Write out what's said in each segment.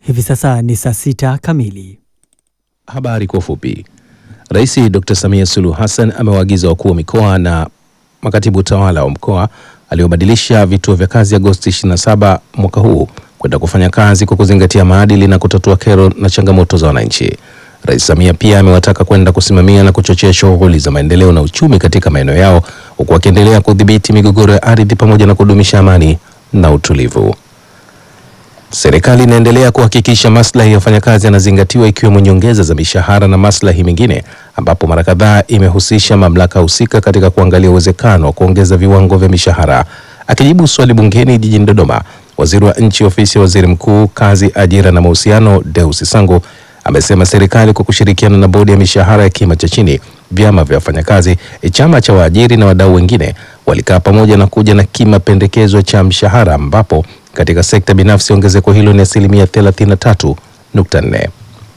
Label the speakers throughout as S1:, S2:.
S1: Hivi sasa ni saa sita kamili.
S2: Habari kwa ufupi. Rais Dr. Samia Suluhu Hassan amewaagiza wakuu wa mikoa na makatibu tawala wa mkoa aliobadilisha vituo vya kazi Agosti 27 mwaka huu kwenda kufanya kazi kwa kuzingatia maadili na kutatua kero na changamoto za wananchi. Rais Samia pia amewataka kwenda kusimamia na kuchochea shughuli za maendeleo na uchumi katika maeneo yao huku akiendelea kudhibiti migogoro ya ardhi pamoja na kudumisha amani na utulivu. Serikali inaendelea kuhakikisha maslahi ya wafanyakazi yanazingatiwa ikiwemo nyongeza za mishahara na maslahi mengine, ambapo mara kadhaa imehusisha mamlaka husika katika kuangalia uwezekano wa kuongeza viwango vya mishahara. Akijibu swali bungeni jijini Dodoma, waziri wa nchi ofisi ya waziri mkuu, kazi, ajira na mahusiano, Deus Sangu amesema serikali kwa kushirikiana na bodi ya mishahara ya kima cha chini, vyama vya wafanyakazi, chama cha waajiri na wadau wengine walikaa pamoja na kuja na kima pendekezwa cha mshahara ambapo katika sekta binafsi ongezeko hilo ni asilimia 33.4.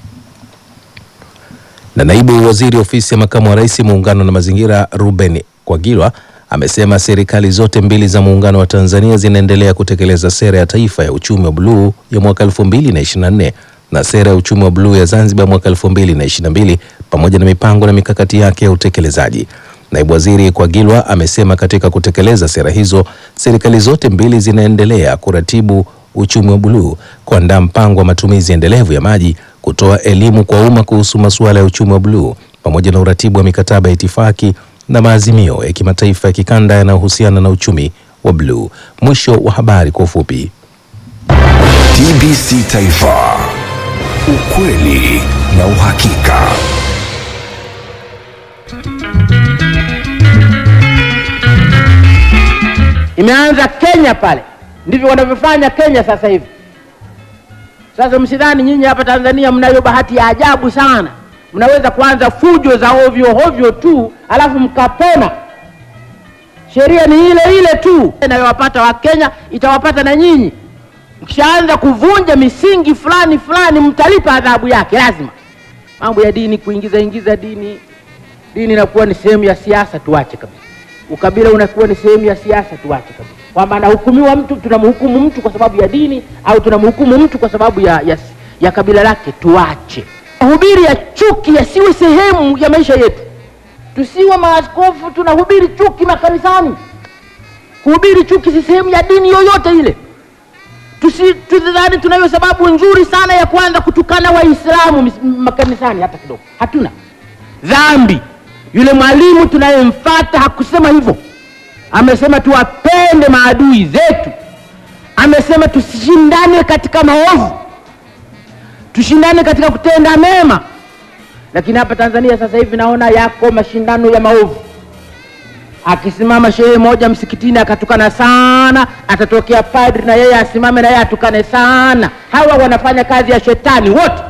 S2: Na naibu waziri ofisi ya makamu wa rais muungano na mazingira Ruben Kwagilwa amesema serikali zote mbili za muungano wa Tanzania zinaendelea kutekeleza sera ya taifa ya uchumi wa buluu ya mwaka 2024 na sera ya uchumi wa buluu ya Zanzibar mwaka 2022 pamoja na mipango na mikakati yake ya utekelezaji. Naibu waziri Kwagilwa amesema katika kutekeleza sera hizo, serikali zote mbili zinaendelea kuratibu uchumi wa buluu, kuandaa mpango wa matumizi endelevu ya maji, kutoa elimu kwa umma kuhusu masuala ya uchumi wa buluu, pamoja na uratibu wa mikataba ya itifaki na maazimio ya kimataifa ya kikanda yanayohusiana na uchumi wa buluu. Mwisho wa habari kwa ufupi.
S3: TBC Taifa, ukweli na uhakika.
S4: Imeanza Kenya pale, ndivyo wanavyofanya Kenya sasa hivi. Sasa msidhani nyinyi hapa Tanzania mnayo bahati ya ajabu sana, mnaweza kuanza fujo za ovyo ovyo tu alafu mkapona. Sheria ni ile ile tu inayowapata Wakenya itawapata na nyinyi. Mkishaanza kuvunja misingi fulani fulani, mtalipa adhabu yake lazima. Mambo ya dini, kuingiza ingiza dini, dini inakuwa ni sehemu ya siasa, tuache kabisa ukabila unakuwa ni sehemu ya siasa, tuache kabisa. Kwamba anahukumiwa mtu, tunamhukumu mtu kwa sababu ya dini au tunamhukumu mtu kwa sababu ya, ya, ya kabila lake, tuache. Mahubiri ya chuki yasiwe sehemu ya maisha yetu. Tusiwe maaskofu tunahubiri chuki makanisani. Kuhubiri chuki si sehemu ya dini yoyote ile. Tusi tudhani tunayo sababu nzuri sana ya kuanza kutukana Waislamu makanisani, hata kidogo hatuna dhambi yule mwalimu tunayemfata hakusema hivyo, amesema tuwapende maadui zetu, amesema tusishindane katika maovu, tushindane katika kutenda mema. Lakini hapa Tanzania sasa hivi naona yako mashindano ya maovu. Akisimama shehe moja msikitini akatukana sana, atatokea padri na yeye asimame na yeye atukane sana. Hawa wanafanya kazi ya shetani wote.